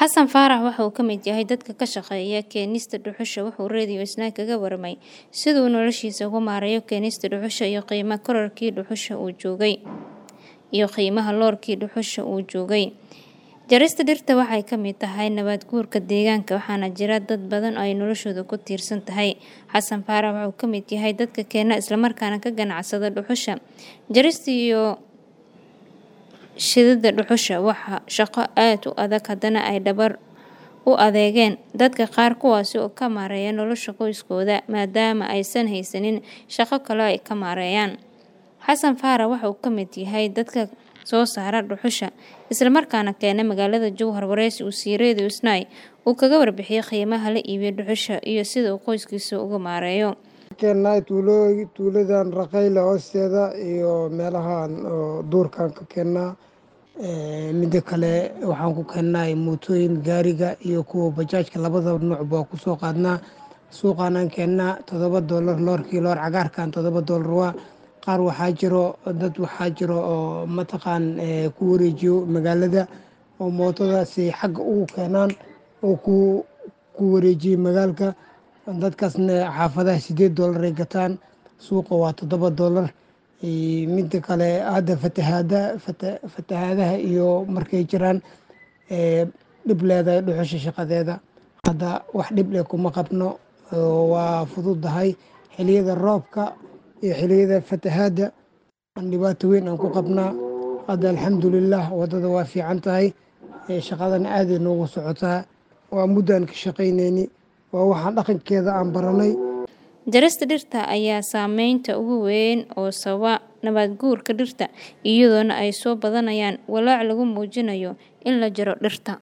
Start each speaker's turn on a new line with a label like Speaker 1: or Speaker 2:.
Speaker 1: Xasan Faarax waxa uu ka mid yahay dadka ka shaqeeya keenista dhuxusha wuxuu Radio Isnaa kaga warramay sida uu noloshiisa uga maareeyo keenista dhuxusha iyo qiimo kororkii dhuxusha uu joogay iyo qiimaha loorkii dhuxusha uu joogay. Jarista dhirta waxay ka mid tahay nabaad guurka deegaanka waxaana jira dad badan oo ay noloshoodu ku tiirsan tahay. Xasan Faarax waxa uu ka mid yahay dadka keena isla markaana ka ganacsada dhuxusha. Jarista iyo shididda dhuxusha waa shaqo aad u adag haddana ay dhabar u adeegeen dadka qaar kuwaasi oo ka maareeya nolosha qoyskooda maadaama aysan haysanin shaqo kale oo ay ka maareeyaan. Xasan Faarax waxa uu ka mid yahay dadka soo saara dhuxusha isla markaana keena magaalada Jowhar wareysi uu siiyay Radio Isnaa uu kaga warbixiyay qiimaha la iibiyo dhuxusha iyo sida uu qoyskiisa uga maareeyo.
Speaker 2: keenaa tuuladan Raqayle hoosteeda iyo meelahan oo duurkan ka keenaa midda kale waxaan ku keenaa mootooyin gaariga iyo kuwa bajaajka labada nooc baa ku soo qaadnaa suuqaanaan keenaa toddoba doolar loorkii loor cagaarkan toddoba doolar waa qaar waxaa jiro dad waxaa jiro oo mataqaan ku wareejiyo magaalada oo mootadaasi xagga ugu keenaan oo ku ku wareejiyo magaalka dadkaasna xaafadaha sideed doolar ay gataan suuqa waa toddoba doolar midda kale hadda fatahaada fatahaadaha iyo markay jiraan dhib leedahay dhuxusha shaqadeeda hadda wax dhib leh kuma qabno waa fududahay xiliyada roobka iyo xiliyada fatahaada dhibaato weyn aan ku qabnaa hadda alxamdulilah wadada waa fiican tahay shaqadana aaday noogu socotaa waa muddaan ka shaqaynayni waa waxaan dhaqankeeda aan baranay
Speaker 1: Jarista dhirta ayaa saameynta ugu weyn oo sababa nabaad guurka dhirta iyadoona ay soo badanayaan walaac lagu muujinayo in la jaro dhirta.